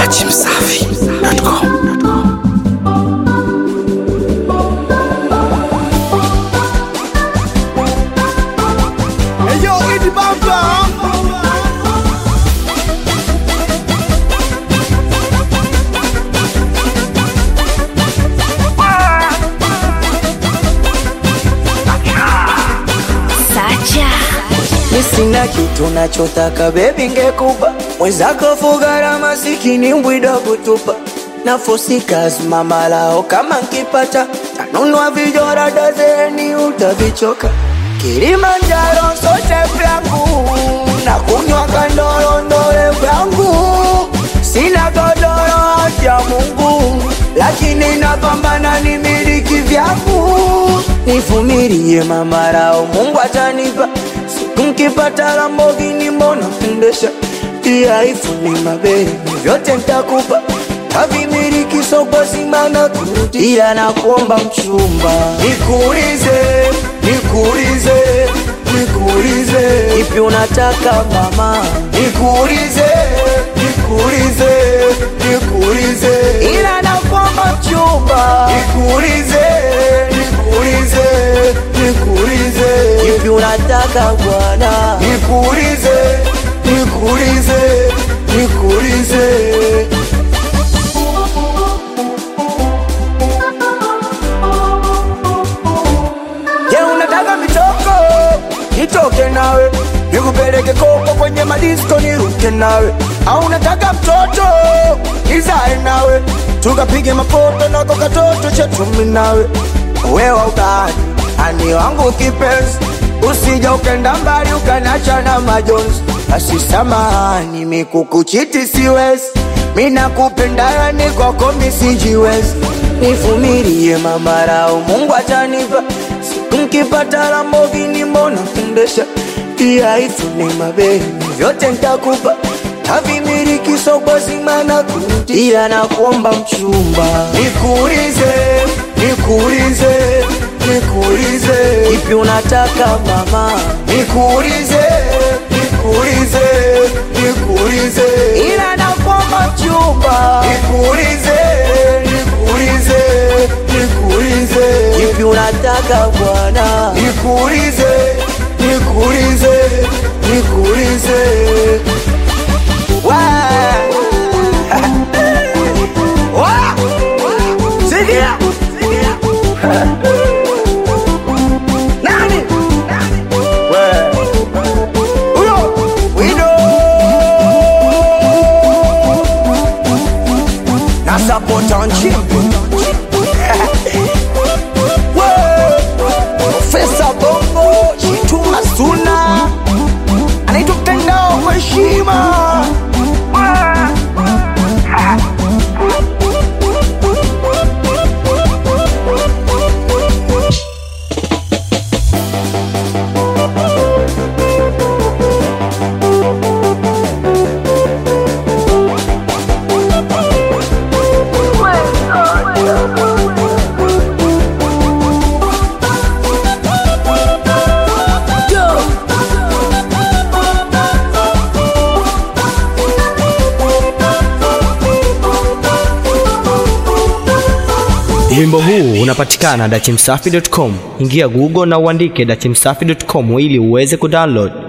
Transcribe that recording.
dachimsafi.com Eyo, Idi Bamba. Sacha Mi sina kitu nachotaka bebi, ngekupa mwenzako fugara masikini mbwida kutupa nafosi kazima malao kama nkipata tanunua vijora dazeni utavichoka Kilimanjaro sote vyangu na kunywa kandorondole vyangu sina godoro ya Mungu lakini napambana ni miliki vyangu nivumilie mamarao Mungu atanipa siku nkipata Lamborghini mbona pendesha pia ifuni mabere vyote ntakupa tavimiliki soko simana kurudi ila nakuomba mchumba nikuulize nikuulize nikuulize ipi unataka mama nikuulize nikuulize nikuulize ila nakuomba mchumba nikuulize nikuulize nikuulize ipi unataka bwana nikuulize nikuulize nikuulize Je, unataka mitoko? Nitoke nawe nikupeleke koko kwenye madisko niruke nawe, au unataka mtoto nizae nawe tukapige mapoto nako katoto chetu mimi nawe, wewe ukani ani wangu kipenzi, usija ukenda mbali ukanacha na majonzi. Basi samahani, mikukuchiti siwezi, mina kupenda yani kwako misijiwezi, nivumilie mamarao, Mungu atanipa siku nkipata Lamborghini mbona pendesha pia ifune mabeni vyote ntakupa tavimiliki soko zima na kurudi ila nakuomba mchumba nikuulize nikuulize nikuulize ipi unataka mama nikuulize nikuulize nikuulize ila nakuomba mchumba nikuulize nikuulize nikuulize ipi unataka bwana nikuulize nikuulize nikuulize Wa- Wa- Sikia nani We- huyo Wido na support on chimpi Profesa Bongo Chituma Suna anaitwa mtandao kwa heshima. Wimbo huu unapatikana dachimsafi.com. Ingia Google na uandike dachimsafi.com ili uweze kudownload.